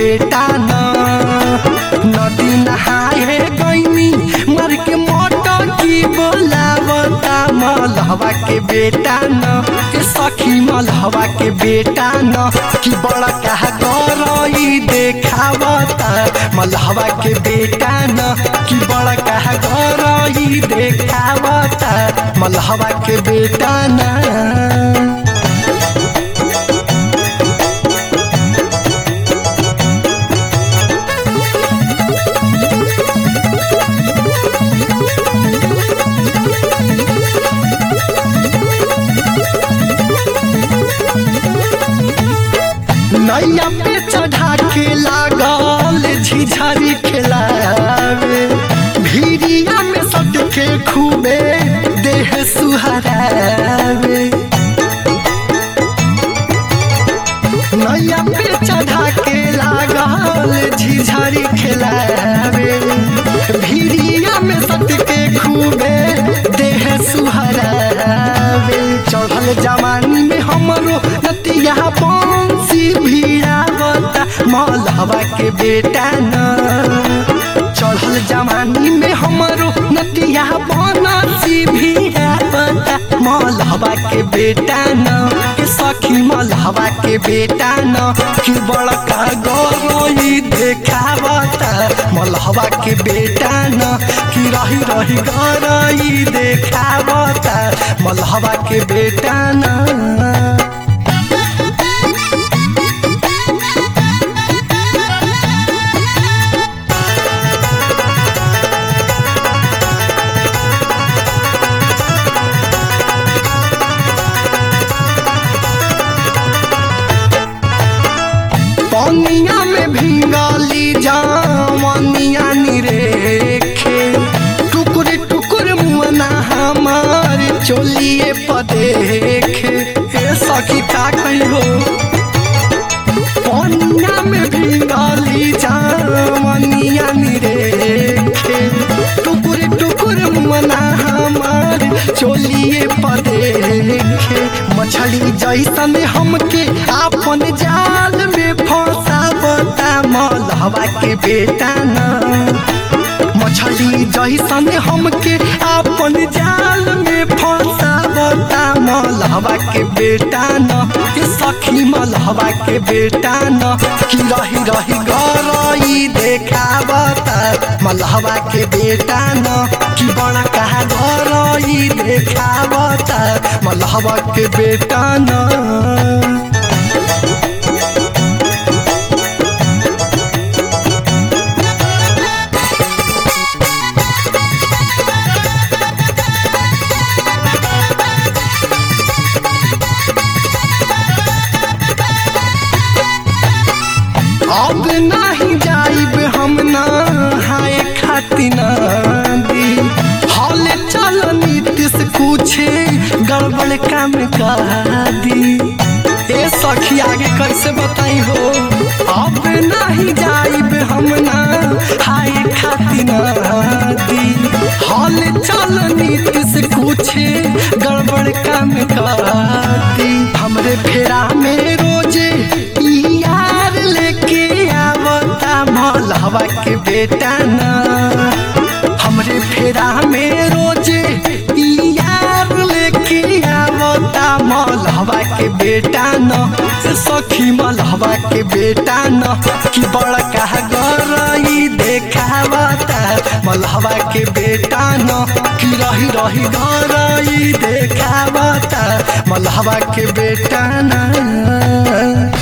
बेटा न नदी नहाए गईनी मर के मोटर की बोलावता मलहवा के बेटा न ए सखी मलहवा के बेटा न कि बड़ा कहा गरई देखावता मलहवा के बेटा न कि बड़ा कहा गरई देखावता मलहवा के बेटा न नैया पे चढ़ा के लागल झिझरी खेलावे भीरिया में सट के खूबे देह सुहरावे नैया पे चढ़ा के लागल झिझरी खेलावे भीरिया में सट के खूबे देह सुहरावे चढ़ल जवानी में हमरो नतिया बंसी भिड़ावता मलहवा के बेटा न चढ़ल जवानी में हमरो नतिया बनसी भिड़ावता मलहवा के बेटा न के सखी मलहवा के बेटा न कि बड़का गरई देखावता मलहवा के बेटा न कि रही रही गरई देखावता मलहवा के बेटा न पनिया में भींगली जामनिया निरेखे टुकुर टुकुर मुअना हमार चोलिए पदेखे ए सखी का कही हो पनिया में भींगली जामनिया निरेखे टुकुर टुकुर मुअना हमार चोलिए पदेखे मछली जैसन हमके आपन जाल में फंसावता मलहवा के बेटा न मछली जैसन हमके आपन जाल में फंसावता मलहवा के बेटा न ए सखी मलहवा के बेटा न कि रही रही गरई देखावता मलहवा के बेटा न कि बड़ा कहा गरई देखावता मलहवा के बेटा न अब नहीं जाइब हम ना हाय खाती नदी हौले चल नीतीश कुछ गड़बड़ काम कर दी ए सखी आगे कैसे बताई हो अब नहीं जाइब हम ना हाय खाती नदी हौले चल नीतीश कुछ गड़बड़ काम कर दी हमरे फेरा में रोजे ई यार लेके आवता मलहवा के बेटा न हमरे फेरा में रोजे ई यार लेके आवता मलहवा के बेटा न से सखी मलहवा के बेटा न कि बड़का गरई देखावता मलहवा के बेटा न कि रही रही गरई देखावता मलहवा के बेटा न